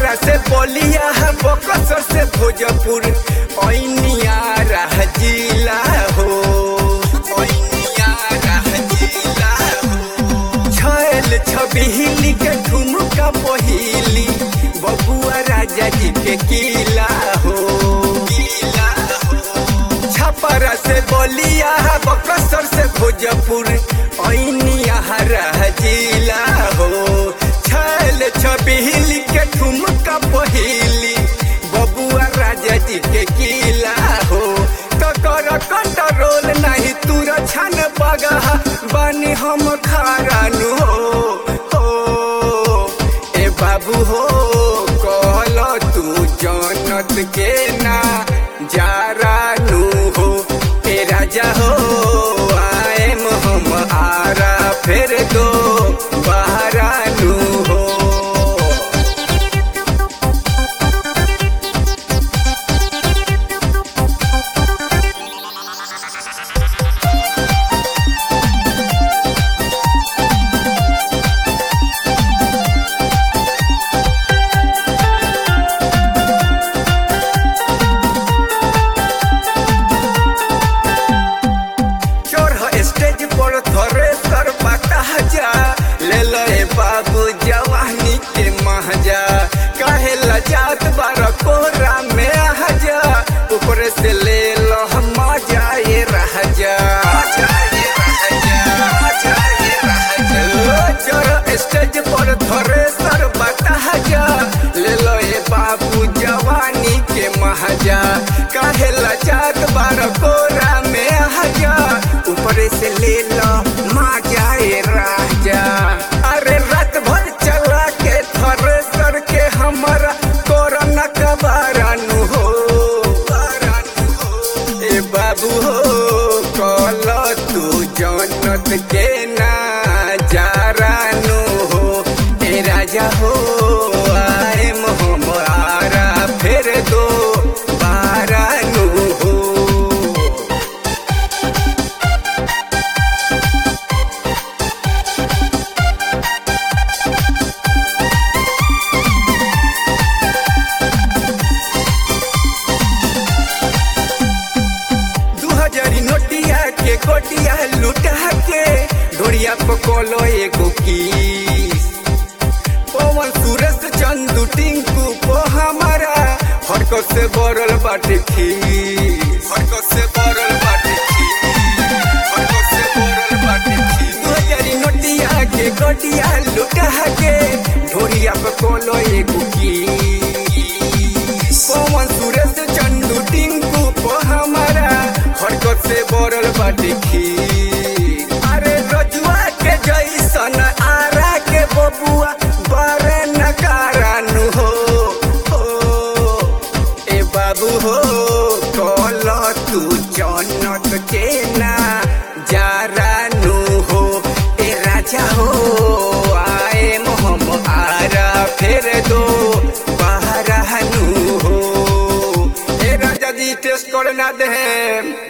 छपरा से बलिया बकसर से भोजपुर ऐनिया रह जिला हो ऐनिया रह जिला हो छैल छबिहिली के ठुमका पहिली बबुआ राजा जी के किला हो किला हो छपरा से बलिया बकसर से भोजपुर ऐनिया रह जिला हो छैल छबिहिली के ठुमका पहिली बबुआ राजा जी के किला हो तो कर कंट्रोल नहीं तूर छन बगहा बानी हम खारानु हो ओ ए बाबू हो कहल तू जनत के ना जारानु हो ए राजा हो आए हम आरा फिर दो बहरानु हो चोर स्टेज पर थरे सर बता जा ले लो ए बाबू जवानी के महजा काहे लजात बार कोरा में आ जा ऊपर से ले लो मजा ये रह जा चोर स्टेज पर थरे सर बता जा ले लो ए बाबू जवानी के महजा काहे लजात बार कोरा में आ जा ऊपर से ले लो मजा ए राजा अरे रात भर चला के थरे सर के हमारा कोरोना का बारानु हो बारानु हो ए बाबू हो कल तू जनत के ना जारानु हो ए राजा हो आए मोहमारा फिर दो बारानु हो दू हजारी नोटिया के कोटिया लुटा के ढोरिया पकोलो एगो किस पवन सूरज चंदू टिंकू को हमारा हरको से बरल बाटे खीस हरको से बरल बाटे खीस हरको से बरल बाटे खीस दू हजारी नोटिया के कोटिया लुटा के ढोरिया पकोलो एगो किस पवन सूरज चंदू टिंकू को हमारा हरकत से बरल बाटे खीर अरे रजुआ के जैसन आरा के बबुआ बरे नकारानु हो हो ए बाबू हो कल तू जनत के ना जारानु हो ए राजा हो आए मोहम आरा फिर दो बहरानु हो ए राजा जी टेस्ट करे ना दे